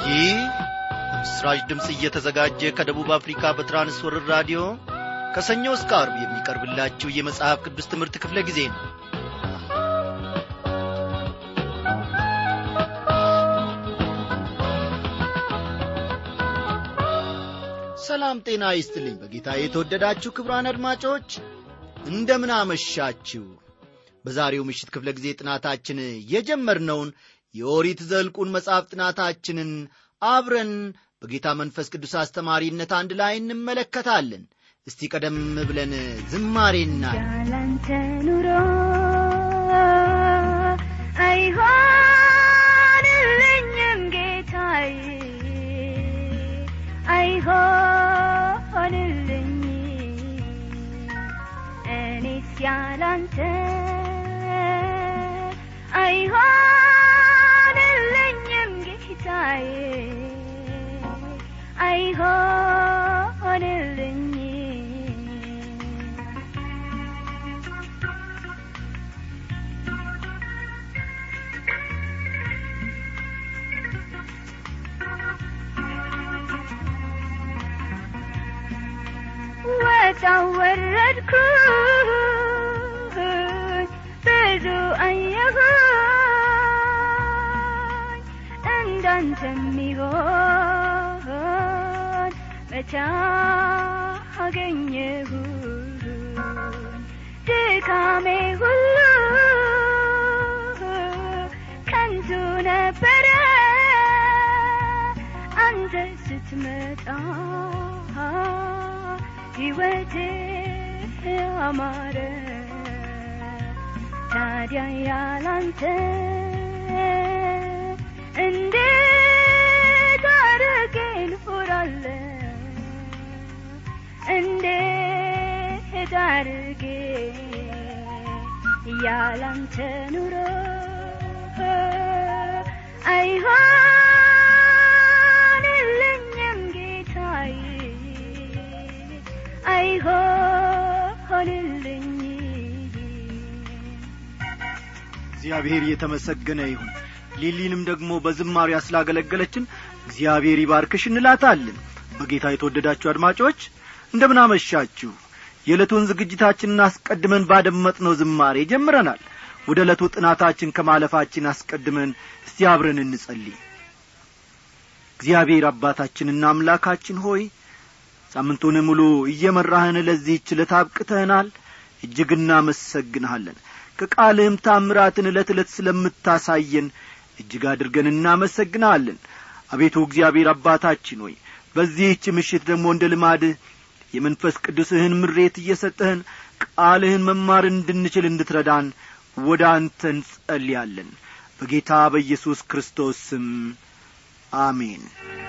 ይህ ምስራች ድምፅ እየተዘጋጀ ከደቡብ አፍሪካ በትራንስወርር ራዲዮ ከሰኞ እስከ አርብ የሚቀርብላችሁ የመጽሐፍ ቅዱስ ትምህርት ክፍለ ጊዜ ነው ሰላም ጤና ይስጥልኝ በጌታ የተወደዳችሁ ክብራን አድማጮች እንደምን አመሻችሁ በዛሬው ምሽት ክፍለ ጊዜ ጥናታችን የጀመርነውን የኦሪት ዘልቁን መጽሐፍ ጥናታችንን አብረን በጌታ መንፈስ ቅዱስ አስተማሪነት አንድ ላይ እንመለከታለን እስቲ ቀደም ብለን ዝማሬና ያላንተ ኑሮ አይሆንልኝም ጌታዬ አይሆንልኝ እኔስ ያላንተ አይሆንልኝም ጌታዬ አይሆንልኝ ወጣው ወረድኩኝ ብዙ አየሁኝ እንዳንተ የሚሆን መቻ አገኘሁኝ ድካሜ ሁሉ ከንቱ ነበረ አንተ ስትመጣ ሕይወቴ አማረ ታዲያ ያላንተ እንዴት አድርጌ ልኖራለ እንዴት አድርጌ ያላንተ ኑሮ አይሆንልኝም ጌታዬ አይሆንልኝ እግዚአብሔር የተመሰገነ ይሁን ሊሊንም ደግሞ በዝማሪያ ስላገለገለችን እግዚአብሔር ይባርክሽ እንላታለን በጌታ የተወደዳችሁ አድማጮች እንደምን አመሻችሁ የዕለቱን ዝግጅታችንን አስቀድመን ባደመጥነው ዝማሬ ጀምረናል ወደ ዕለቱ ጥናታችን ከማለፋችን አስቀድመን እስቲ አብረን እንጸልይ እግዚአብሔር አባታችንና አምላካችን ሆይ ሳምንቱን ሙሉ እየመራህን ለዚህች ዕለት አብቅተህናል እጅግ እናመሰግንሃለን ከቃልህም ታምራትን ዕለት ዕለት ስለምታሳየን እጅግ አድርገን እናመሰግንሃለን አቤቱ እግዚአብሔር አባታችን ሆይ በዚህች ምሽት ደግሞ እንደ ልማድህ የመንፈስ ቅዱስህን ምሬት እየሰጠህን ቃልህን መማር እንድንችል እንድትረዳን ወደ አንተ እንጸልያለን በጌታ በኢየሱስ ክርስቶስ ስም አሜን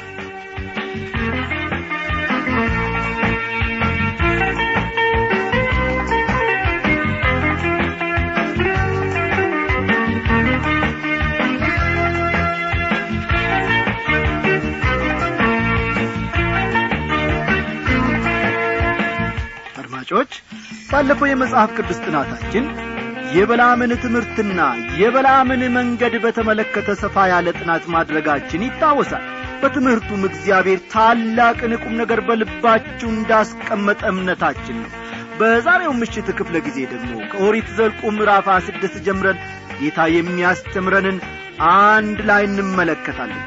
አድማጮች ባለፈው የመጽሐፍ ቅዱስ ጥናታችን የበላምን ትምህርትና የበላምን መንገድ በተመለከተ ሰፋ ያለ ጥናት ማድረጋችን ይታወሳል በትምህርቱም እግዚአብሔር ታላቅን ቁም ነገር በልባችሁ እንዳስቀመጠ እምነታችን ነው በዛሬው ምሽት ክፍለ ጊዜ ደግሞ ከኦሪት ዘልቁ ምዕራፍ ስድስት ጀምረን ጌታ የሚያስተምረንን አንድ ላይ እንመለከታለን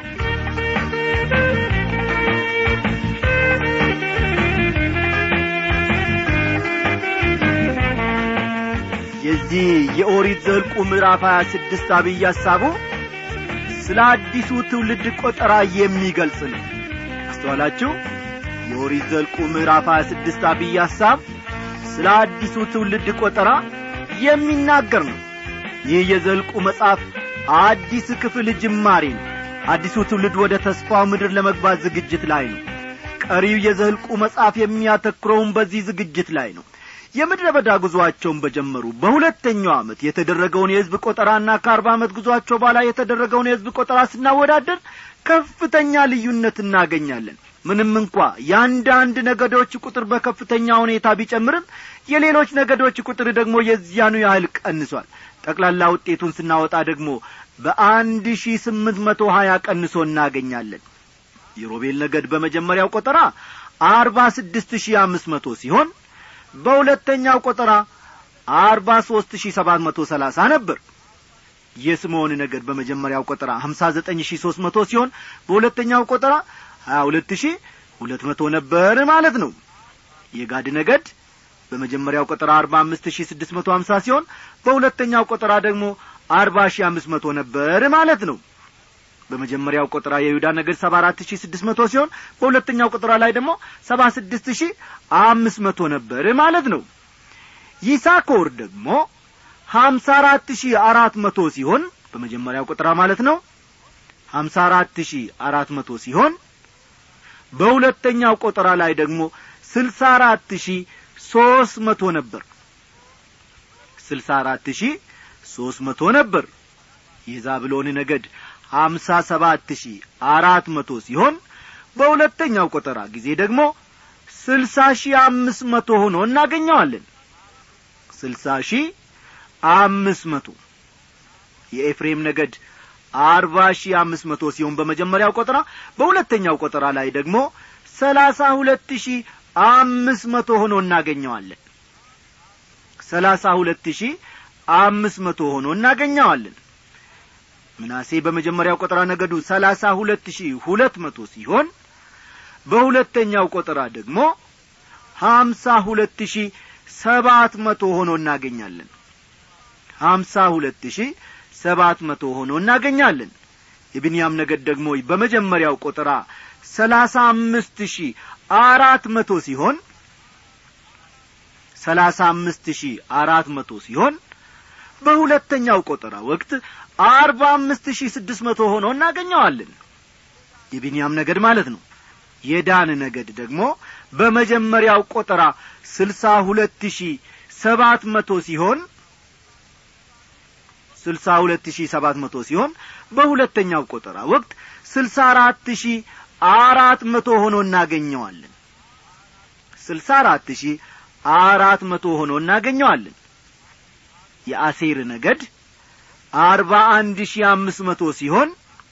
የዚህ የኦሪት ዘልቁ ምዕራፍ 26 አብይ ሐሳቡ ስለ አዲሱ ትውልድ ቆጠራ የሚገልጽ ነው አስተዋላችሁ የኦሪት ዘልቁ ምዕራፍ 26 አብይ ሐሳብ ስለ አዲሱ ትውልድ ቆጠራ የሚናገር ነው ይህ የዘልቁ መጽሐፍ አዲስ ክፍል ጅማሬ ነው አዲሱ ትውልድ ወደ ተስፋው ምድር ለመግባት ዝግጅት ላይ ነው ቀሪው የዘልቁ መጽሐፍ የሚያተኩረውን በዚህ ዝግጅት ላይ ነው የምድረ በዳ ጉዞአቸውን በጀመሩ በሁለተኛው ዓመት የተደረገውን የሕዝብ ቆጠራና ከአርባ ዓመት ጉዞአቸው በኋላ የተደረገውን የሕዝብ ቆጠራ ስናወዳደር ከፍተኛ ልዩነት እናገኛለን ምንም እንኳ የአንዳንድ ነገዶች ቁጥር በከፍተኛ ሁኔታ ቢጨምርም የሌሎች ነገዶች ቁጥር ደግሞ የዚያኑ ያህል ቀንሷል ጠቅላላ ውጤቱን ስናወጣ ደግሞ በአንድ ሺህ ስምንት መቶ ሀያ ቀንሶ እናገኛለን የሮቤል ነገድ በመጀመሪያው ቆጠራ አርባ ስድስት ሺህ አምስት መቶ ሲሆን በሁለተኛው ቆጠራ አርባ ሦስት ሺህ ሰባት መቶ ሰላሳ ነበር የስምዖን ነገድ በመጀመሪያው ቆጠራ ሀምሳ ዘጠኝ ሺህ ሦስት መቶ ሲሆን በሁለተኛው ቆጠራ ሀያ ሁለት ሺህ ሁለት መቶ ነበር ማለት ነው የጋድ ነገድ በመጀመሪያው ቆጠራ አርባ አምስት ሺህ ስድስት መቶ ሀምሳ ሲሆን በሁለተኛው ቆጠራ ደግሞ አርባ ሺህ አምስት መቶ ነበር ማለት ነው በመጀመሪያው ቆጠራ የይሁዳ ነገድ ሰባ አራት ሺህ ስድስት መቶ ሲሆን በሁለተኛው ቆጠራ ላይ ደግሞ ሰባ ስድስት ሺህ አምስት መቶ ነበር ማለት ነው ይሳኮር ደግሞ ሀምሳ አራት ሺህ አራት መቶ ሲሆን በመጀመሪያው ቆጠራ ማለት ነው ሀምሳ አራት ሺህ አራት መቶ ሲሆን በሁለተኛው ቆጠራ ላይ ደግሞ ስልሳ አራት ሺህ ሦስት መቶ ነበር ስልሳ አራት ሺህ ሦስት መቶ ነበር የዛብሎን ነገድ ሀምሳ ሰባት ሺህ አራት መቶ ሲሆን በሁለተኛው ቆጠራ ጊዜ ደግሞ ስልሳ ሺህ አምስት መቶ ሆኖ እናገኘዋለን ስልሳ ሺህ አምስት መቶ የኤፍሬም ነገድ አርባ ሺህ አምስት መቶ ሲሆን በመጀመሪያው ቆጠራ በሁለተኛው ቆጠራ ላይ ደግሞ ሰላሳ ሁለት ሺህ አምስት መቶ ሆኖ እናገኘዋለን ሰላሳ ሁለት ሺህ አምስት መቶ ሆኖ እናገኘዋለን ምናሴ በመጀመሪያው ቆጠራ ነገዱ ሰላሳ ሁለት ሺህ ሁለት መቶ ሲሆን በሁለተኛው ቆጠራ ደግሞ ሀምሳ ሁለት ሺህ ሰባት መቶ ሆኖ እናገኛለን ሀምሳ ሁለት ሺህ ሰባት መቶ ሆኖ እናገኛለን የብንያም ነገድ ደግሞ በመጀመሪያው ቆጠራ ሰላሳ አምስት ሺህ አራት መቶ ሲሆን ሰላሳ አምስት ሺህ አራት መቶ ሲሆን በሁለተኛው ቆጠራ ወቅት አርባ አምስት ሺህ ስድስት መቶ ሆኖ እናገኘዋለን የቢንያም ነገድ ማለት ነው የዳን ነገድ ደግሞ በመጀመሪያው ቆጠራ ስልሳ ሁለት ሺህ ሰባት መቶ ሲሆን ስልሳ ሁለት ሺህ ሰባት መቶ ሲሆን በሁለተኛው ቆጠራ ወቅት ስልሳ አራት ሺህ አራት መቶ ሆኖ እናገኘዋለን ስልሳ አራት ሺህ አራት መቶ ሆኖ እናገኘዋለን የአሴር ነገድ አርባ አንድ ሺህ አምስት መቶ ሲሆን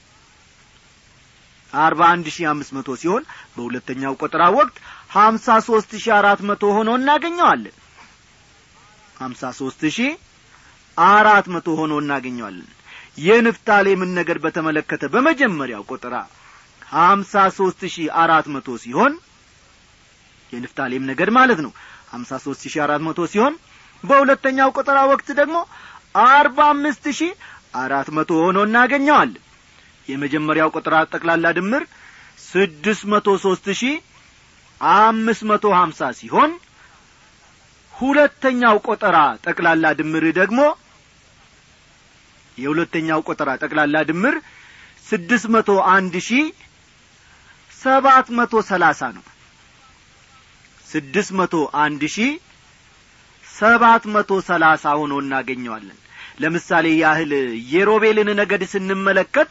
አርባ አንድ ሺህ አምስት መቶ ሲሆን በሁለተኛው ቆጠራ ወቅት ሀምሳ ሦስት ሺህ አራት መቶ ሆኖ እናገኘዋለን ሀምሳ ሦስት ሺህ አራት መቶ ሆኖ እናገኘዋለን የንፍታሌምን ነገድ በተመለከተ በመጀመሪያው ቆጠራ ሀምሳ ሦስት ሺህ አራት መቶ ሲሆን የንፍታሌም ነገድ ማለት ነው ሀምሳ ሦስት ሺህ አራት መቶ ሲሆን በሁለተኛው ቆጠራ ወቅት ደግሞ አርባ አምስት ሺህ አራት መቶ ሆኖ እናገኘዋለን የመጀመሪያው ቆጠራ ጠቅላላ ድምር ስድስት መቶ ሦስት ሺህ አምስት መቶ ሀምሳ ሲሆን ሁለተኛው ቆጠራ ጠቅላላ ድምር ደግሞ የሁለተኛው ቆጠራ ጠቅላላ ድምር ስድስት መቶ አንድ ሺህ ሰባት መቶ ሰላሳ ነው ስድስት መቶ አንድ ሺህ ሰባት መቶ ሰላሳ ሆኖ እናገኘዋለን ለምሳሌ ያህል የሮቤልን ነገድ ስንመለከት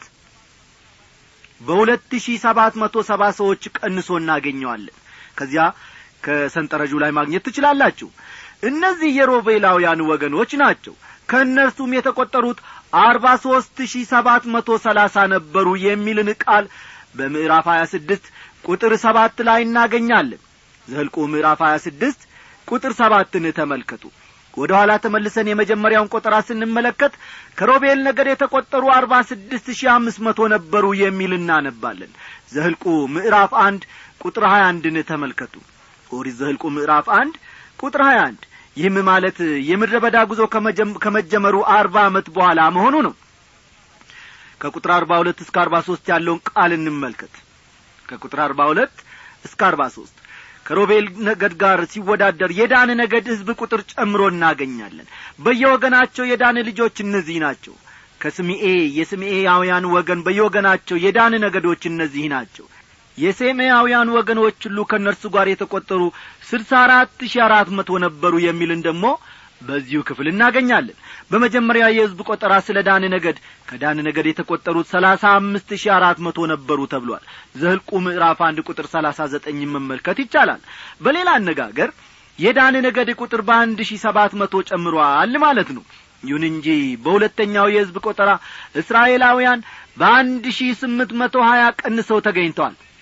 በሁለት ሺህ ሰባት መቶ ሰባ ሰዎች ቀንሶ እናገኘዋለን ከዚያ ከሰንጠረዡ ላይ ማግኘት ትችላላችሁ እነዚህ የሮቤላውያን ወገኖች ናቸው ከእነርሱም የተቈጠሩት አርባ ሦስት ሺህ ሰባት መቶ ሰላሳ ነበሩ የሚልን ቃል በምዕራፍ ሀያ ስድስት ቁጥር ሰባት ላይ እናገኛለን ዘልቁ ምዕራፍ ሀያ ስድስት ቁጥር ሰባትን ተመልከቱ ወደ ኋላ ተመልሰን የመጀመሪያውን ቆጠራ ስንመለከት ከሮቤል ነገድ የተቈጠሩ አርባ ስድስት ሺህ አምስት መቶ ነበሩ የሚል እናነባለን ዘህልቁ ምዕራፍ አንድ ቁጥር ሀያ አንድን ተመልከቱ ኦሪት ዘህልቁ ምዕራፍ አንድ ቁጥር ሀያ አንድ ይህም ማለት የምድረ በዳ ጉዞ ከመጀመሩ አርባ ዓመት በኋላ መሆኑ ነው ከቁጥር አርባ ሁለት እስከ አርባ ሦስት ያለውን ቃል እንመልከት ከቁጥር አርባ ሁለት እስከ አርባ ሦስት ከሮቤል ነገድ ጋር ሲወዳደር የዳን ነገድ ሕዝብ ቁጥር ጨምሮ እናገኛለን በየወገናቸው የዳን ልጆች እነዚህ ናቸው ከስምኤ የስምኤያውያን ወገን በየወገናቸው የዳን ነገዶች እነዚህ ናቸው የሴሜያውያን ወገኖች ሁሉ ከእነርሱ ጋር የተቈጠሩ ስልሳ አራት ሺህ አራት መቶ ነበሩ የሚልን ደግሞ በዚሁ ክፍል እናገኛለን በመጀመሪያ የሕዝብ ቆጠራ ስለ ዳን ነገድ ከዳን ነገድ የተቈጠሩት ሰላሳ አምስት ሺህ አራት መቶ ነበሩ ተብሏል ዘህልቁ ምዕራፍ አንድ ቁጥር ሰላሳ ዘጠኝ መመልከት ይቻላል በሌላ አነጋገር የዳን ነገድ ቁጥር በአንድ ሺህ ሰባት መቶ ጨምሯል ማለት ነው ይሁን እንጂ በሁለተኛው የሕዝብ ቆጠራ እስራኤላውያን በአንድ ሺህ ስምንት መቶ ሀያ ቀንሰው ተገኝተዋል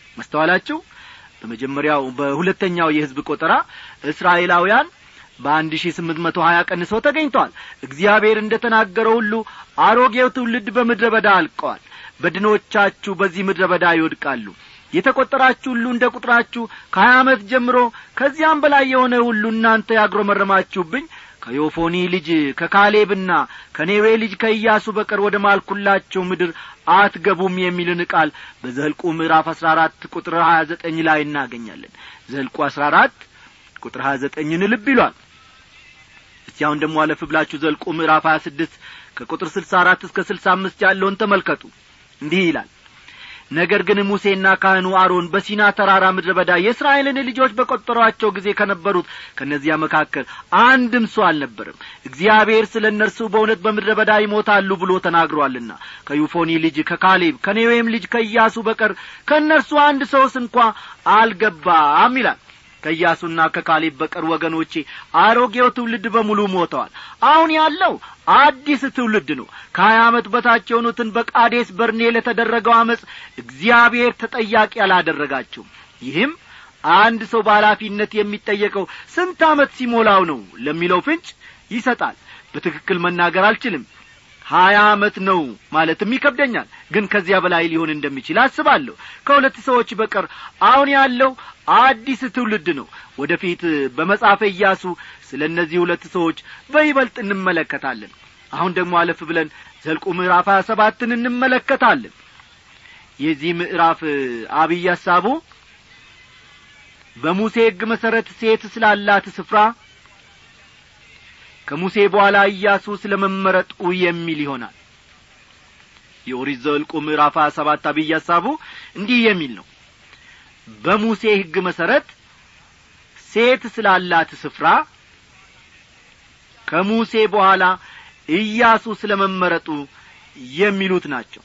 መስተዋላችሁ በመጀመሪያው በሁለተኛው የሕዝብ ቆጠራ እስራኤላውያን በአንድ ሺህ ስምንት መቶ ሀያ ቀንሰው ተገኝተዋል እግዚአብሔር እንደ ተናገረው ሁሉ አሮጌው ትውልድ በምድረ በዳ አልቀዋል በድኖቻችሁ በዚህ ምድረ በዳ ይወድቃሉ የተቈጠራችሁ ሁሉ እንደ ቁጥራችሁ ከሀያ ዓመት ጀምሮ ከዚያም በላይ የሆነ ሁሉ እናንተ ያግሮመረማችሁብኝ ከዮፎኒ ልጅ ከካሌብና ከኔዌ ልጅ ከኢያሱ በቀር ወደ ማልኩላቸው ምድር አትገቡም የሚልን ቃል በዘልቁ ምዕራፍ አስራ አራት ቁጥር ሀያ ዘጠኝ ላይ እናገኛለን ዘልቁ አስራ አራት ቁጥር ሀያ ዘጠኝን ልብ ይሏል እስቲ አሁን ደግሞ አለፍ ብላችሁ ዘልቁ ምዕራፍ ሀያ ስድስት ከቁጥር ስልሳ አራት እስከ ስልሳ አምስት ያለውን ተመልከቱ እንዲህ ይላል ነገር ግን ሙሴና ካህኑ አሮን በሲና ተራራ ምድረ በዳ የእስራኤልን ልጆች በቈጠሯቸው ጊዜ ከነበሩት ከእነዚያ መካከል አንድም ሰው አልነበርም እግዚአብሔር ስለ እነርሱ በእውነት በምድረ በዳ ይሞታሉ ብሎ ተናግሯልና ከዩፎኒ ልጅ ከካሌብ ከኔዌም ልጅ ከኢያሱ በቀር ከእነርሱ አንድ ሰውስ እንኳ አልገባም ይላል ከኢያሱና ከካሌብ በቀር ወገኖቼ አሮጌው ትውልድ በሙሉ ሞተዋል አሁን ያለው አዲስ ትውልድ ነው ከሀያ ዓመት በታች የሆኑትን በቃዴስ በርኔ ለተደረገው አመፅ እግዚአብሔር ተጠያቂ አላደረጋቸውም ይህም አንድ ሰው በኃላፊነት የሚጠየቀው ስንት ዓመት ሲሞላው ነው ለሚለው ፍንጭ ይሰጣል በትክክል መናገር አልችልም ሀያ ዓመት ነው ማለትም ይከብደኛል ግን ከዚያ በላይ ሊሆን እንደሚችል አስባለሁ ከሁለት ሰዎች በቀር አሁን ያለው አዲስ ትውልድ ነው ወደፊት በመጽሐፈ ኢያሱ ስለ እነዚህ ሁለት ሰዎች በይበልጥ እንመለከታለን አሁን ደግሞ አለፍ ብለን ዘልቁ ምዕራፍ ሀያ ሰባትን እንመለከታለን የዚህ ምዕራፍ አብይ ሐሳቡ በሙሴ ሕግ መሠረት ሴት ስላላት ስፍራ ከሙሴ በኋላ ኢያሱ ስለ መመረጡ የሚል ይሆናል የኦሪት ዘኍልቍ ምዕራፍ ሀያ ሰባት አብይ ሐሳቡ እንዲህ የሚል ነው በሙሴ ሕግ መሠረት ሴት ስላላት ስፍራ ከሙሴ በኋላ ኢያሱ ስለ መመረጡ የሚሉት ናቸው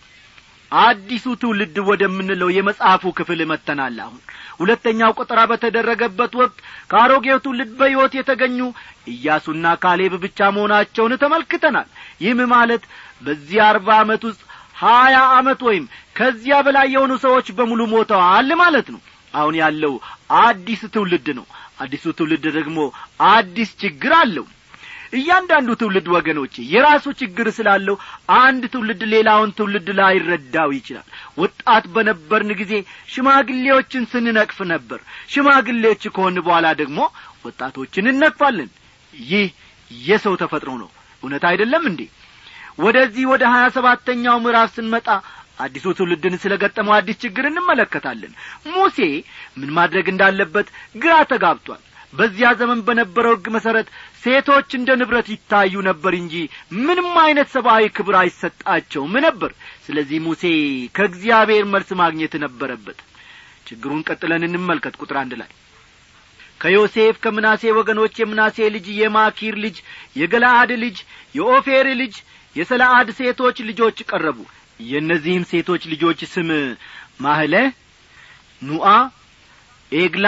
አዲሱ ትውልድ ወደምንለው የመጽሐፉ ክፍል መጥተናል አሁን ሁለተኛው ቆጠራ በተደረገበት ወቅት ከአሮጌው ትውልድ በሕይወት የተገኙ ኢያሱና ካሌብ ብቻ መሆናቸውን ተመልክተናል ይህም ማለት በዚህ አርባ ዓመት ውስጥ ሀያ ዓመት ወይም ከዚያ በላይ የሆኑ ሰዎች በሙሉ ሞተዋል ማለት ነው አሁን ያለው አዲስ ትውልድ ነው አዲሱ ትውልድ ደግሞ አዲስ ችግር አለው እያንዳንዱ ትውልድ ወገኖቼ የራሱ ችግር ስላለው አንድ ትውልድ ሌላውን ትውልድ ላይረዳው ይችላል ወጣት በነበርን ጊዜ ሽማግሌዎችን ስንነቅፍ ነበር ሽማግሌዎች ከሆን በኋላ ደግሞ ወጣቶችን እነቅፋለን ይህ የሰው ተፈጥሮ ነው እውነት አይደለም እንዴ ወደዚህ ወደ ሀያ ሰባተኛው ምዕራፍ ስንመጣ አዲሱ ትውልድን ስለ ገጠመው አዲስ ችግር እንመለከታለን ሙሴ ምን ማድረግ እንዳለበት ግራ ተጋብቷል በዚያ ዘመን በነበረው ሕግ መሠረት ሴቶች እንደ ንብረት ይታዩ ነበር እንጂ ምንም አይነት ሰብአዊ ክብር አይሰጣቸውም ነበር ስለዚህ ሙሴ ከእግዚአብሔር መልስ ማግኘት ነበረበት ችግሩን ቀጥለን እንመልከት ቁጥር አንድ ላይ ከዮሴፍ ከምናሴ ወገኖች የምናሴ ልጅ የማኪር ልጅ የገላአድ ልጅ የኦፌር ልጅ የሰለአድ ሴቶች ልጆች ቀረቡ የእነዚህም ሴቶች ልጆች ስም ማህለ ኑአ ኤግላ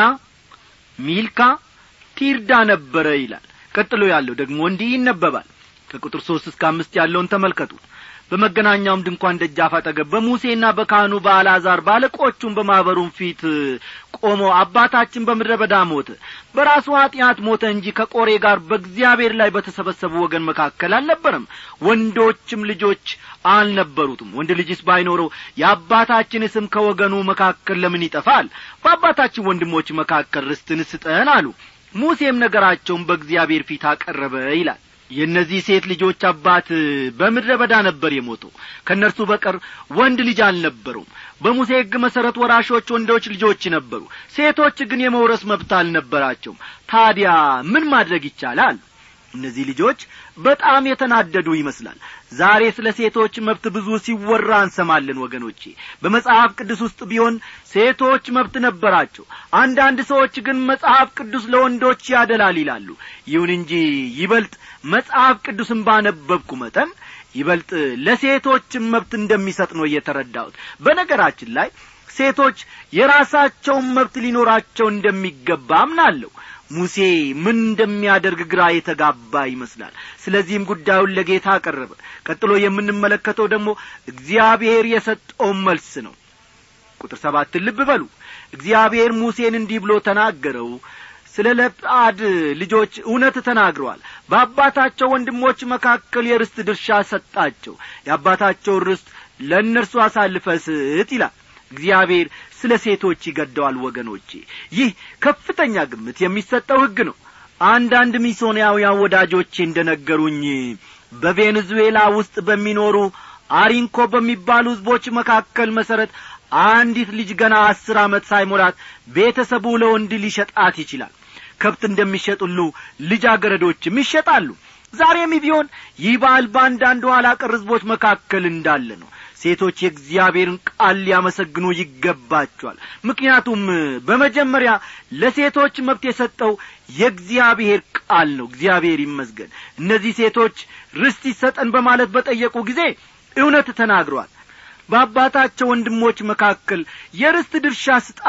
ሚልካ ቲርዳ ነበረ ይላል ቀጥሎ ያለው ደግሞ እንዲህ ይነበባል ከቁጥር ሦስት እስከ አምስት ያለውን ተመልከቱ በመገናኛውም ድንኳን ደጃፍ አጠገብ በሙሴና በካህኑ በአልዓዛር ባለቆቹም በማኅበሩም ፊት ቆሞ አባታችን በምድረ በዳ ሞተ በራሱ ኀጢአት ሞተ እንጂ ከቆሬ ጋር በእግዚአብሔር ላይ በተሰበሰቡ ወገን መካከል አልነበረም ወንዶችም ልጆች አልነበሩትም ወንድ ልጅስ ባይኖረው የአባታችን ስም ከወገኑ መካከል ለምን ይጠፋል በአባታችን ወንድሞች መካከል ርስትን ስጠን አሉ ሙሴም ነገራቸውን በእግዚአብሔር ፊት አቀረበ ይላል የእነዚህ ሴት ልጆች አባት በምድረ በዳ ነበር የሞተው ከእነርሱ በቀር ወንድ ልጅ አልነበሩም በሙሴ ሕግ መሠረት ወራሾች ወንዶች ልጆች ነበሩ ሴቶች ግን የመውረስ መብት አልነበራቸውም ታዲያ ምን ማድረግ ይቻላል እነዚህ ልጆች በጣም የተናደዱ ይመስላል ዛሬ ስለ ሴቶች መብት ብዙ ሲወራ እንሰማለን ወገኖቼ በመጽሐፍ ቅዱስ ውስጥ ቢሆን ሴቶች መብት ነበራቸው አንዳንድ ሰዎች ግን መጽሐፍ ቅዱስ ለወንዶች ያደላል ይላሉ ይሁን እንጂ ይበልጥ መጽሐፍ ቅዱስን ባነበብኩ መጠን ይበልጥ ለሴቶችም መብት እንደሚሰጥ ነው እየተረዳሁት በነገራችን ላይ ሴቶች የራሳቸውን መብት ሊኖራቸው እንደሚገባ አምናለሁ ሙሴ ምን እንደሚያደርግ ግራ የተጋባ ይመስላል ስለዚህም ጉዳዩን ለጌታ አቀረበ ቀጥሎ የምንመለከተው ደግሞ እግዚአብሔር የሰጠውን መልስ ነው ቁጥር ሰባትን ልብ በሉ እግዚአብሔር ሙሴን እንዲህ ብሎ ተናገረው ስለ ለጳድ ልጆች እውነት ተናግረዋል በአባታቸው ወንድሞች መካከል የርስት ድርሻ ሰጣቸው የአባታቸውን ርስት ለእነርሱ አሳልፈ ስጥ ይላል እግዚአብሔር ስለ ሴቶች ይገደዋል ወገኖቼ ይህ ከፍተኛ ግምት የሚሰጠው ሕግ ነው አንዳንድ ሚሶናውያን ወዳጆቼ እንደ ነገሩኝ በቬኔዙዌላ ውስጥ በሚኖሩ አሪንኮ በሚባሉ ሕዝቦች መካከል መሠረት አንዲት ልጅ ገና አስር ዓመት ሳይሞላት ቤተሰቡ ለወንድ ሊሸጣት ይችላል ከብት እንደሚሸጥ ሁሉ ልጃገረዶችም ይሸጣሉ ዛሬም ቢሆን ይህ ባህል በአንዳንድ ኋላ ቀር ሕዝቦች መካከል እንዳለ ነው ሴቶች የእግዚአብሔርን ቃል ሊያመሰግኑ ይገባቸዋል ምክንያቱም በመጀመሪያ ለሴቶች መብት የሰጠው የእግዚአብሔር ቃል ነው እግዚአብሔር ይመስገን እነዚህ ሴቶች ርስት ይሰጠን በማለት በጠየቁ ጊዜ እውነት ተናግረዋል በአባታቸው ወንድሞች መካከል የርስት ድርሻ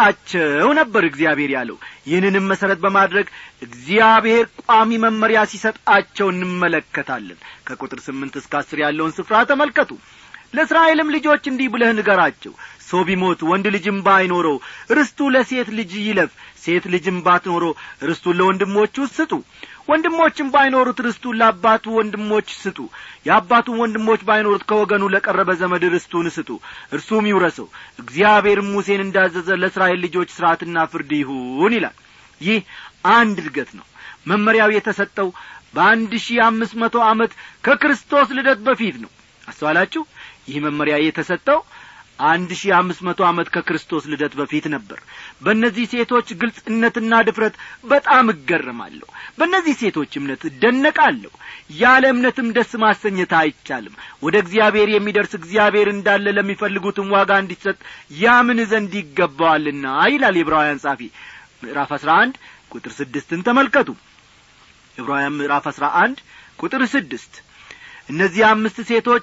ስጣቸው ነበር እግዚአብሔር ያለው ይህንንም መሠረት በማድረግ እግዚአብሔር ቋሚ መመሪያ ሲሰጣቸው እንመለከታለን ከቁጥር ስምንት እስከ አስር ያለውን ስፍራ ተመልከቱ ለእስራኤልም ልጆች እንዲህ ብለህ ንገራቸው ሰው ቢሞት ወንድ ልጅም ባይኖረው ርስቱ ለሴት ልጅ ይለፍ ሴት ልጅም ባትኖረው ርስቱን ለወንድሞቹ ስጡ ወንድሞችም ባይኖሩት ርስቱን ለአባቱ ወንድሞች ስጡ የአባቱን ወንድሞች ባይኖሩት ከወገኑ ለቀረበ ዘመድ ርስቱን ስጡ እርሱም ይውረሰው እግዚአብሔርም ሙሴን እንዳዘዘ ለእስራኤል ልጆች ሥርዓትና ፍርድ ይሁን ይላል ይህ አንድ እድገት ነው መመሪያው የተሰጠው በአንድ ሺህ አምስት መቶ ዓመት ከክርስቶስ ልደት በፊት ነው አስተዋላችሁ ይህ መመሪያ የተሰጠው አንድ ሺህ አምስት መቶ ዓመት ከክርስቶስ ልደት በፊት ነበር በእነዚህ ሴቶች ግልጽነትና ድፍረት በጣም እገረማለሁ በእነዚህ ሴቶች እምነት እደነቃለሁ ያለ እምነትም ደስ ማሰኘት አይቻልም ወደ እግዚአብሔር የሚደርስ እግዚአብሔር እንዳለ ለሚፈልጉትም ዋጋ እንዲሰጥ ያምን ዘንድ ይገባዋልና ይላል የዕብራውያን ጻፊ ምዕራፍ አስራ አንድ ቁጥር ስድስትን ተመልከቱ ዕብራውያን ምዕራፍ አስራ አንድ ቁጥር ስድስት እነዚህ አምስት ሴቶች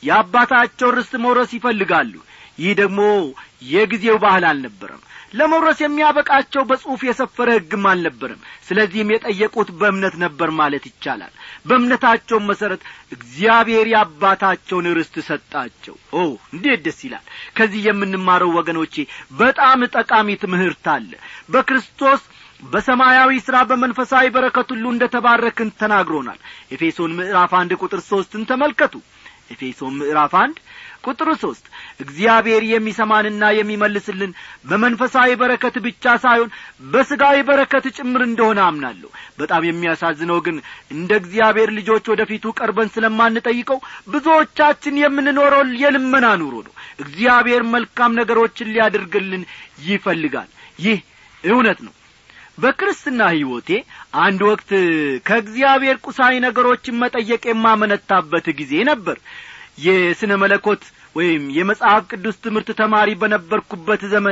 የአባታቸው ርስት መውረስ ይፈልጋሉ ይህ ደግሞ የጊዜው ባህል አልነበረም ለመውረስ የሚያበቃቸው በጽሑፍ የሰፈረ ሕግም አልነበረም ስለዚህም የጠየቁት በእምነት ነበር ማለት ይቻላል በእምነታቸውም መሠረት እግዚአብሔር የአባታቸውን ርስት ሰጣቸው ኦ እንዴት ደስ ይላል ከዚህ የምንማረው ወገኖቼ በጣም ጠቃሚ ትምህርት አለ በክርስቶስ በሰማያዊ ሥራ በመንፈሳዊ በረከት ሁሉ እንደ ተባረክን ተናግሮናል ኤፌሶን ምዕራፍ አንድ ቁጥር ሦስትን ተመልከቱ ኤፌሶን ምዕራፍ አንድ ቁጥር ሦስት እግዚአብሔር የሚሰማንና የሚመልስልን በመንፈሳዊ በረከት ብቻ ሳይሆን በሥጋዊ በረከት ጭምር እንደሆነ አምናለሁ በጣም የሚያሳዝነው ግን እንደ እግዚአብሔር ልጆች ወደፊቱ ቀርበን ስለማንጠይቀው ብዙዎቻችን የምንኖረው የልመና ኑሮ ነው እግዚአብሔር መልካም ነገሮችን ሊያደርግልን ይፈልጋል ይህ እውነት ነው በክርስትና ሕይወቴ አንድ ወቅት ከእግዚአብሔር ቁሳዊ ነገሮችን መጠየቅ የማመነታበት ጊዜ ነበር የስነ መለኮት ወይም የመጽሐፍ ቅዱስ ትምህርት ተማሪ በነበርኩበት ዘመን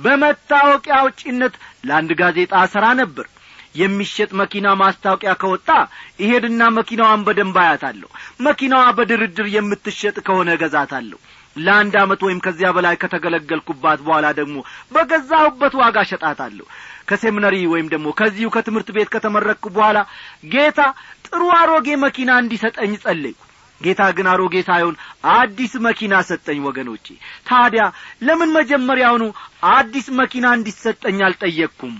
በመታወቂያ አውጪነት ለአንድ ጋዜጣ ሠራ ነበር የሚሸጥ መኪና ማስታወቂያ ከወጣ ይሄድና መኪናዋን በደንብ አያታለሁ መኪናዋ በድርድር የምትሸጥ ከሆነ እገዛታለሁ ለአንድ ዓመት ወይም ከዚያ በላይ ከተገለገልኩባት በኋላ ደግሞ በገዛሁበት ዋጋ ሸጣታለሁ ከሴሚነሪ ወይም ደግሞ ከዚሁ ከትምህርት ቤት ከተመረቅኩ በኋላ ጌታ ጥሩ አሮጌ መኪና እንዲሰጠኝ ጸለይኩ ጌታ ግን አሮጌ ሳይሆን አዲስ መኪና ሰጠኝ ወገኖቼ ታዲያ ለምን መጀመሪያውኑ አዲስ መኪና እንዲሰጠኝ አልጠየቅኩም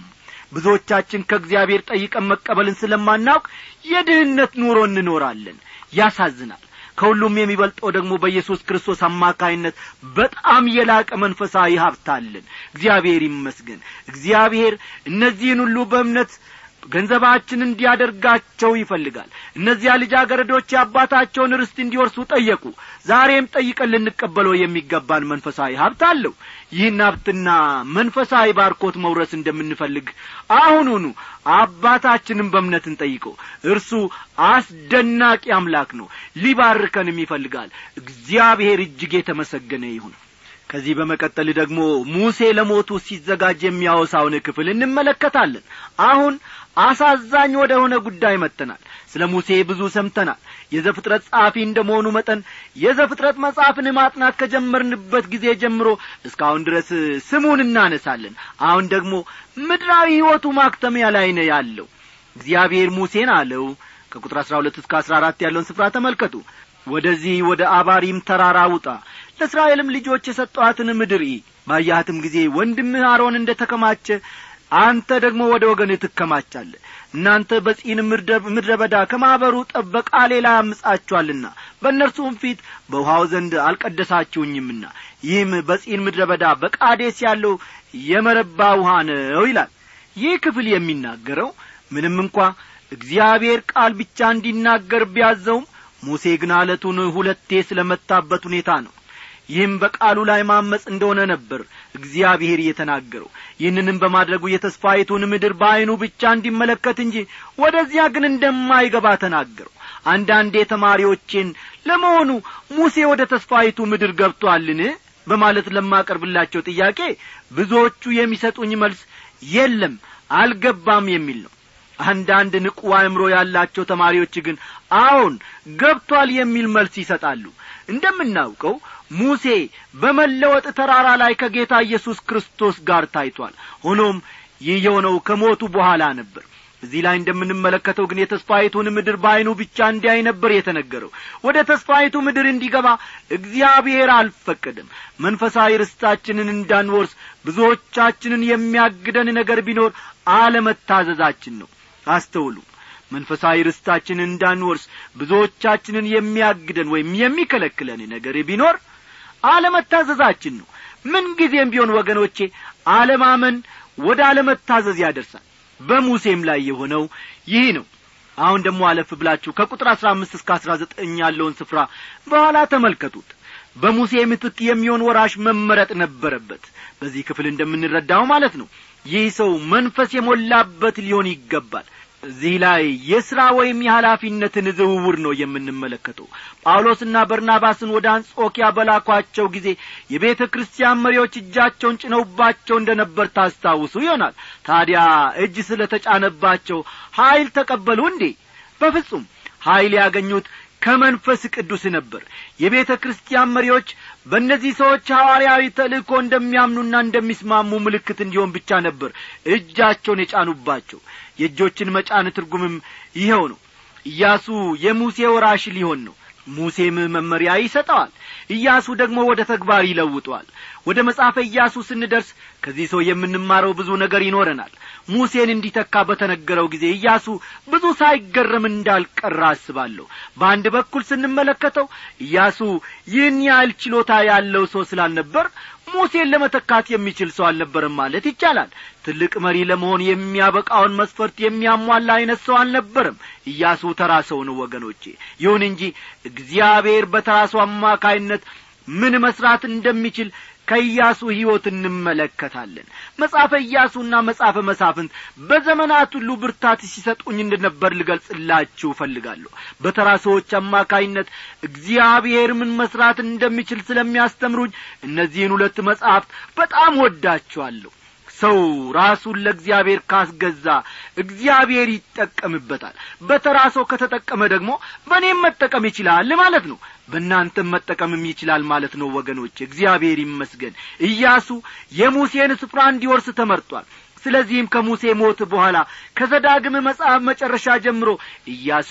ብዙዎቻችን ከእግዚአብሔር ጠይቀን መቀበልን ስለማናውቅ የድህነት ኑሮ እንኖራለን ያሳዝናል ከሁሉም የሚበልጠው ደግሞ በኢየሱስ ክርስቶስ አማካይነት በጣም የላቀ መንፈሳዊ ሀብት አለን እግዚአብሔር ይመስገን እግዚአብሔር እነዚህን ሁሉ በእምነት ገንዘባችን እንዲያደርጋቸው ይፈልጋል እነዚያ ልጃገረዶች የአባታቸውን ርስት እንዲወርሱ ጠየቁ ዛሬም ጠይቀን ልንቀበለው የሚገባን መንፈሳዊ ሀብት አለው ይህን ሀብትና መንፈሳዊ ባርኮት መውረስ እንደምንፈልግ አሁኑኑ አባታችንን በእምነት እንጠይቀው እርሱ አስደናቂ አምላክ ነው ሊባርከንም ይፈልጋል እግዚአብሔር እጅግ የተመሰገነ ይሁን ከዚህ በመቀጠል ደግሞ ሙሴ ለሞቱ ሲዘጋጅ የሚያወሳውን ክፍል እንመለከታለን አሁን አሳዛኝ ወደ ሆነ ጉዳይ መጥተናል ስለ ሙሴ ብዙ ሰምተናል የዘፍጥረት ጸሐፊ እንደ መሆኑ መጠን የዘፍጥረት መጽሐፍን ማጥናት ከጀመርንበት ጊዜ ጀምሮ እስካሁን ድረስ ስሙን እናነሳለን አሁን ደግሞ ምድራዊ ሕይወቱ ማክተሚያ ላይ ነው ያለው እግዚአብሔር ሙሴን አለው ከቁጥር አሥራ ሁለት እስከ አሥራ አራት ያለውን ስፍራ ተመልከቱ ወደዚህ ወደ አባሪም ተራራ ውጣ ለእስራኤልም ልጆች የሰጠኋትን ምድር ባያህትም ጊዜ ወንድምህ አሮን እንደ ተከማቸ አንተ ደግሞ ወደ ወገንህ ትከማቻለህ እናንተ በጺን ምድረ በዳ ከማኅበሩ ጠበቃ ሌላ ያምጻችኋልና በእነርሱም ፊት በውሃው ዘንድ አልቀደሳችሁኝምና ይህም በጺን ምድረ በዳ በቃዴስ ያለው የመረባ ውሃ ነው ይላል ይህ ክፍል የሚናገረው ምንም እንኳ እግዚአብሔር ቃል ብቻ እንዲናገር ቢያዘውም ሙሴ ግን አለቱን ሁለቴ ስለ መታበት ሁኔታ ነው ይህም በቃሉ ላይ ማመፅ እንደሆነ ነበር እግዚአብሔር እየተናገረው ይህንንም በማድረጉ የተስፋይቱን ምድር በዐይኑ ብቻ እንዲመለከት እንጂ ወደዚያ ግን እንደማይገባ ተናገረው አንዳንዴ ተማሪዎቼን ለመሆኑ ሙሴ ወደ ተስፋይቱ ምድር ገብቶአልን በማለት ለማቀርብላቸው ጥያቄ ብዙዎቹ የሚሰጡኝ መልስ የለም አልገባም የሚል ነው አንዳንድ ንቁ አእምሮ ያላቸው ተማሪዎች ግን አዎን ገብቷል የሚል መልስ ይሰጣሉ እንደምናውቀው ሙሴ በመለወጥ ተራራ ላይ ከጌታ ኢየሱስ ክርስቶስ ጋር ታይቷል ሆኖም ይህ የሆነው ከሞቱ በኋላ ነበር እዚህ ላይ እንደምንመለከተው ግን የተስፋይቱን ምድር በዐይኑ ብቻ እንዲያይ ነበር የተነገረው ወደ ተስፋይቱ ምድር እንዲገባ እግዚአብሔር አልፈቀደም መንፈሳዊ ርስታችንን እንዳንወርስ ብዙዎቻችንን የሚያግደን ነገር ቢኖር አለመታዘዛችን ነው አስተውሉ መንፈሳዊ ርስታችንን እንዳንወርስ ብዙዎቻችንን የሚያግደን ወይም የሚከለክለን ነገር ቢኖር አለመታዘዛችን ነው ምንጊዜም ቢሆን ወገኖቼ አለማመን ወደ አለመታዘዝ ያደርሳል በሙሴም ላይ የሆነው ይህ ነው አሁን ደግሞ አለፍ ብላችሁ ከቁጥር አሥራ አምስት እስከ አሥራ ዘጠኝ ያለውን ስፍራ በኋላ ተመልከቱት በሙሴ ምትክ የሚሆን ወራሽ መመረጥ ነበረበት በዚህ ክፍል እንደምንረዳው ማለት ነው ይህ ሰው መንፈስ የሞላበት ሊሆን ይገባል እዚህ ላይ የሥራ ወይም የኃላፊነትን ዝውውር ነው የምንመለከተው ጳውሎስና በርናባስን ወደ አንጾኪያ በላኳቸው ጊዜ የቤተ ክርስቲያን መሪዎች እጃቸውን ጭነውባቸው እንደ ነበር ታስታውሱ ይሆናል ታዲያ እጅ ስለ ተጫነባቸው ኀይል ተቀበሉ እንዴ በፍጹም ኀይል ያገኙት ከመንፈስ ቅዱስ ነበር የቤተ ክርስቲያን መሪዎች በእነዚህ ሰዎች ሐዋርያዊ ተልእኮ እንደሚያምኑና እንደሚስማሙ ምልክት እንዲሆን ብቻ ነበር እጃቸውን የጫኑባቸው የእጆችን መጫን ትርጉምም ይኸው ነው ኢያሱ የሙሴ ወራሽ ሊሆን ነው ሙሴም መመሪያ ይሰጠዋል ኢያሱ ደግሞ ወደ ተግባር ይለውጠዋል ወደ መጽሐፈ ኢያሱ ስንደርስ ከዚህ ሰው የምንማረው ብዙ ነገር ይኖረናል ሙሴን እንዲተካ በተነገረው ጊዜ ኢያሱ ብዙ ሳይገረም እንዳልቀራ አስባለሁ በአንድ በኩል ስንመለከተው ኢያሱ ይህን ያህል ችሎታ ያለው ሰው ስላልነበር ሙሴን ለመተካት የሚችል ሰው አልነበረም ማለት ይቻላል ትልቅ መሪ ለመሆን የሚያበቃውን መስፈርት የሚያሟላ አይነት ሰው አልነበረም ኢያሱ ተራ ሰው ነው ወገኖቼ ይሁን እንጂ እግዚአብሔር በተራ ሰው አማካይነት ምን መስራት እንደሚችል ከኢያሱ ሕይወት እንመለከታለን መጽሐፈ ኢያሱና መጽሐፈ መሳፍንት በዘመናት ሁሉ ብርታት ሲሰጡኝ እንደነበር ልገልጽላችሁ እፈልጋለሁ በተራ ሰዎች አማካይነት እግዚአብሔር ምን መስራት እንደሚችል ስለሚያስተምሩኝ እነዚህን ሁለት መጻሕፍት በጣም ወዳችኋለሁ ሰው ራሱን ለእግዚአብሔር ካስገዛ እግዚአብሔር ይጠቀምበታል በተራ ሰው ከተጠቀመ ደግሞ በእኔም መጠቀም ይችላል ማለት ነው በእናንተም መጠቀምም ይችላል ማለት ነው ወገኖች እግዚአብሔር ይመስገን ኢያሱ የሙሴን ስፍራ እንዲወርስ ተመርጧል ስለዚህም ከሙሴ ሞት በኋላ ከዘዳግም መጽሐፍ መጨረሻ ጀምሮ ኢያሱ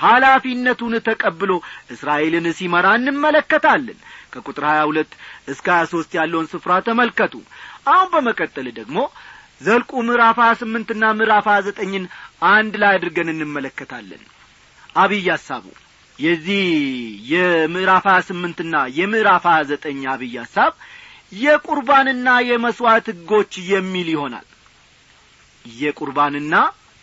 ኃላፊነቱን ተቀብሎ እስራኤልን ሲመራ እንመለከታለን ከቁጥር ሀያ ሁለት እስከ ሀያ ሦስት ያለውን ስፍራ ተመልከቱ አሁን በመቀጠል ደግሞ ዘልቁ ምዕራፍ ሀያ ስምንትና ምዕራፍ ሀያ ዘጠኝን አንድ ላይ አድርገን እንመለከታለን አብይ ሐሳቡ የዚህ የምዕራፍ ሀያ ስምንትና የምዕራፍ ሀያ ዘጠኝ አብይ ሐሳብ የቁርባንና የመሥዋዕት ሕጎች የሚል ይሆናል የቁርባንና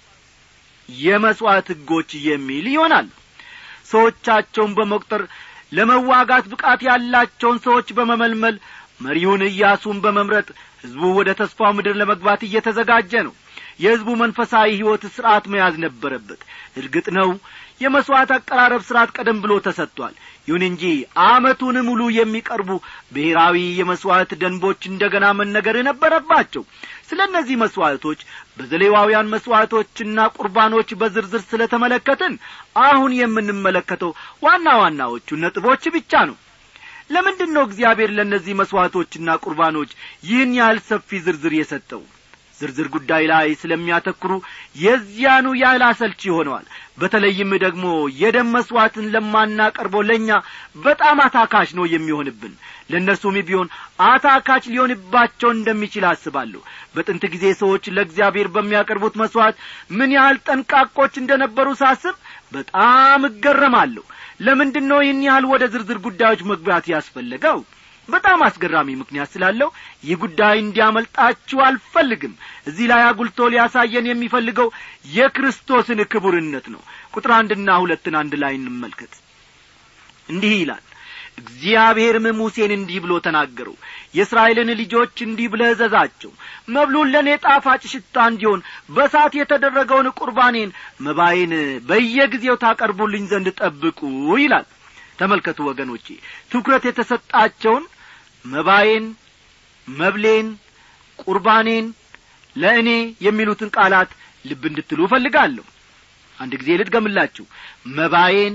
የመሥዋዕት ሕጎች የሚል ይሆናል ሰዎቻቸውን በመቁጠር ለመዋጋት ብቃት ያላቸውን ሰዎች በመመልመል መሪውን ኢያሱን በመምረጥ ሕዝቡ ወደ ተስፋው ምድር ለመግባት እየተዘጋጀ ነው የሕዝቡ መንፈሳዊ ሕይወት ሥርዓት መያዝ ነበረበት እርግጥ ነው የመሥዋዕት አቀራረብ ሥርዓት ቀደም ብሎ ተሰጥቷል ይሁን እንጂ አመቱን ሙሉ የሚቀርቡ ብሔራዊ የመሥዋዕት ደንቦች እንደገና መነገር ነበረባቸው ስለ እነዚህ መሥዋዕቶች በዘሌዋውያን መሥዋዕቶችና ቁርባኖች በዝርዝር ስለ ተመለከትን አሁን የምንመለከተው ዋና ዋናዎቹ ነጥቦች ብቻ ነው ለምንድን ነው እግዚአብሔር ለእነዚህ መሥዋዕቶችና ቁርባኖች ይህን ያህል ሰፊ ዝርዝር የሰጠው ዝርዝር ጉዳይ ላይ ስለሚያተኩሩ የዚያኑ ያህል አሰልቺ ሆነዋል በተለይም ደግሞ የደም መሥዋዕትን ለማናቀርበው ለእኛ በጣም አታካች ነው የሚሆንብን ለእነርሱም ቢሆን አታካች ሊሆንባቸው እንደሚችል አስባለሁ በጥንት ጊዜ ሰዎች ለእግዚአብሔር በሚያቀርቡት መሥዋዕት ምን ያህል ጠንቃቆች እንደነበሩ ሳስብ በጣም እገረማለሁ ለምንድን ነው ይህን ያህል ወደ ዝርዝር ጉዳዮች መግባት ያስፈለገው በጣም አስገራሚ ምክንያት ስላለው ይህ ጉዳይ እንዲያመልጣችሁ አልፈልግም እዚህ ላይ አጉልቶ ሊያሳየን የሚፈልገው የክርስቶስን ክቡርነት ነው ቁጥር አንድና ሁለትን አንድ ላይ እንመልከት እንዲህ ይላል እግዚአብሔርም ሙሴን እንዲህ ብሎ ተናገረው የእስራኤልን ልጆች እንዲህ ብለህ እዘዛቸው መብሉን ለእኔ ጣፋጭ ሽታ እንዲሆን በሳት የተደረገውን ቁርባኔን መባዬን በየጊዜው ታቀርቡልኝ ዘንድ ጠብቁ ይላል ተመልከቱ ወገኖቼ ትኩረት የተሰጣቸውን መባዬን መብሌን ቁርባኔን ለእኔ የሚሉትን ቃላት ልብ እንድትሉ እፈልጋለሁ አንድ ጊዜ ልድገምላችሁ መባዬን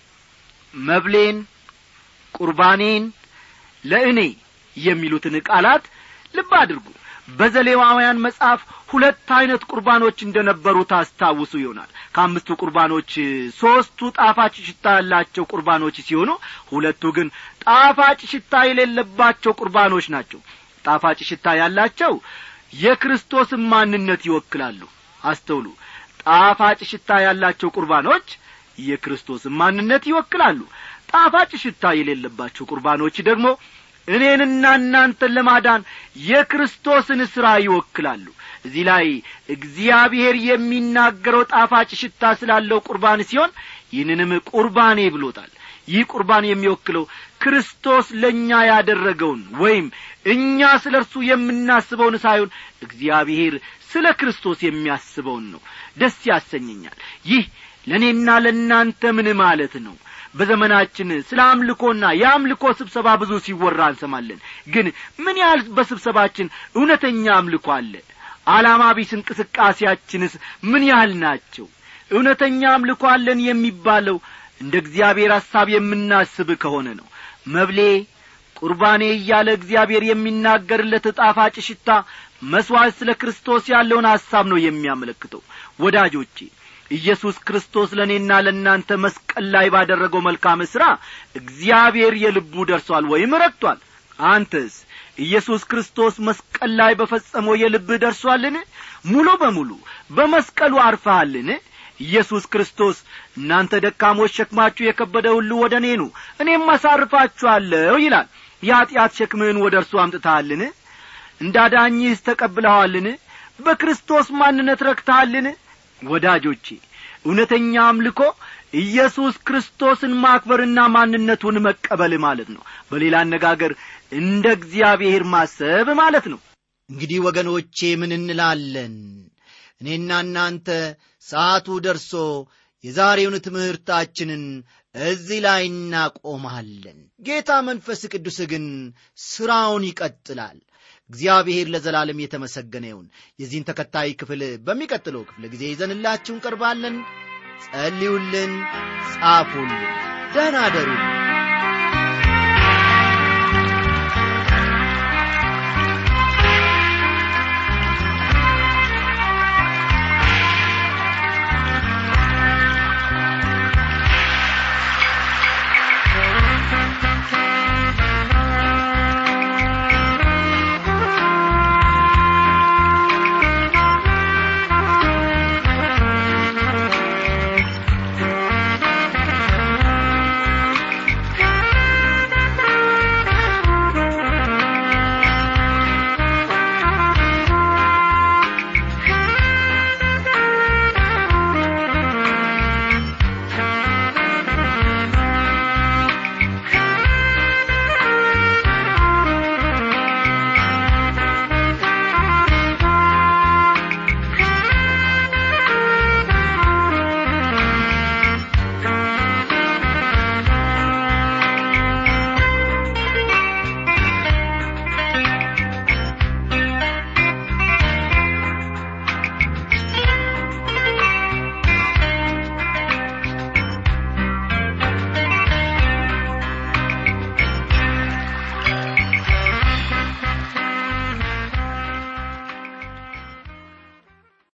መብሌን ቁርባኔን ለእኔ የሚሉትን ቃላት ልብ አድርጉ በዘሌዋውያን መጽሐፍ ሁለት ዐይነት ቁርባኖች እንደ ነበሩ ታስታውሱ ይሆናል ከአምስቱ ቁርባኖች ሦስቱ ጣፋጭ ሽታ ያላቸው ቁርባኖች ሲሆኑ ሁለቱ ግን ጣፋጭ ሽታ የሌለባቸው ቁርባኖች ናቸው ጣፋጭ ሽታ ያላቸው የክርስቶስን ማንነት ይወክላሉ አስተውሉ ጣፋጭ ሽታ ያላቸው ቁርባኖች የክርስቶስን ማንነት ይወክላሉ ጣፋጭ ሽታ የሌለባቸው ቁርባኖች ደግሞ እኔንና እናንተን ለማዳን የክርስቶስን ሥራ ይወክላሉ እዚህ ላይ እግዚአብሔር የሚናገረው ጣፋጭ ሽታ ስላለው ቁርባን ሲሆን ይህንንም ቁርባኔ ብሎታል ይህ ቁርባን የሚወክለው ክርስቶስ ለእኛ ያደረገውን ወይም እኛ ስለ እርሱ የምናስበውን ሳይሆን እግዚአብሔር ስለ ክርስቶስ የሚያስበውን ነው ደስ ያሰኘኛል ይህ ለእኔና ለእናንተ ምን ማለት ነው በዘመናችን ስለ አምልኮና የአምልኮ ስብሰባ ብዙ ሲወራ እንሰማለን ግን ምን ያህል በስብሰባችን እውነተኛ አምልኮ አለ ዓላማ ቢስ እንቅስቃሴያችንስ ምን ያህል ናቸው እውነተኛ አምልኮ አለን የሚባለው እንደ እግዚአብሔር ሐሳብ የምናስብ ከሆነ ነው መብሌ ቁርባኔ እያለ እግዚአብሔር የሚናገርለት ጣፋጭ ሽታ መሥዋዕት ስለ ክርስቶስ ያለውን ሐሳብ ነው የሚያመለክተው ወዳጆቼ ኢየሱስ ክርስቶስ ለእኔና ለእናንተ መስቀል ላይ ባደረገው መልካም ሥራ እግዚአብሔር የልቡ ደርሷል ወይም ረድቷል አንተስ ኢየሱስ ክርስቶስ መስቀል ላይ በፈጸመው የልብህ ደርሷልን ሙሉ በሙሉ በመስቀሉ አርፈሃልን ኢየሱስ ክርስቶስ እናንተ ደካሞች ሸክማችሁ የከበደ ሁሉ ወደ እኔ ኑ እኔም አሳርፋችኋለሁ ይላል የኀጢአት ሸክምህን ወደ እርሱ አምጥተሃልን እንዳዳኝህስ ተቀብለዋልን በክርስቶስ ማንነት ረክተሃልን ወዳጆቼ እውነተኛ አምልኮ ኢየሱስ ክርስቶስን ማክበርና ማንነቱን መቀበል ማለት ነው በሌላ አነጋገር እንደ እግዚአብሔር ማሰብ ማለት ነው እንግዲህ ወገኖቼ ምን እንላለን እኔና እናንተ ሰዓቱ ደርሶ የዛሬውን ትምህርታችንን እዚህ ላይ እናቆማለን ጌታ መንፈስ ቅዱስ ግን ሥራውን ይቀጥላል እግዚአብሔር ለዘላለም የተመሰገነ ይሁን የዚህን ተከታይ ክፍል በሚቀጥለው ክፍለ ጊዜ ይዘንላችሁ እንቀርባለን ጸልዩልን ጻፉልን ደህና አደሩልን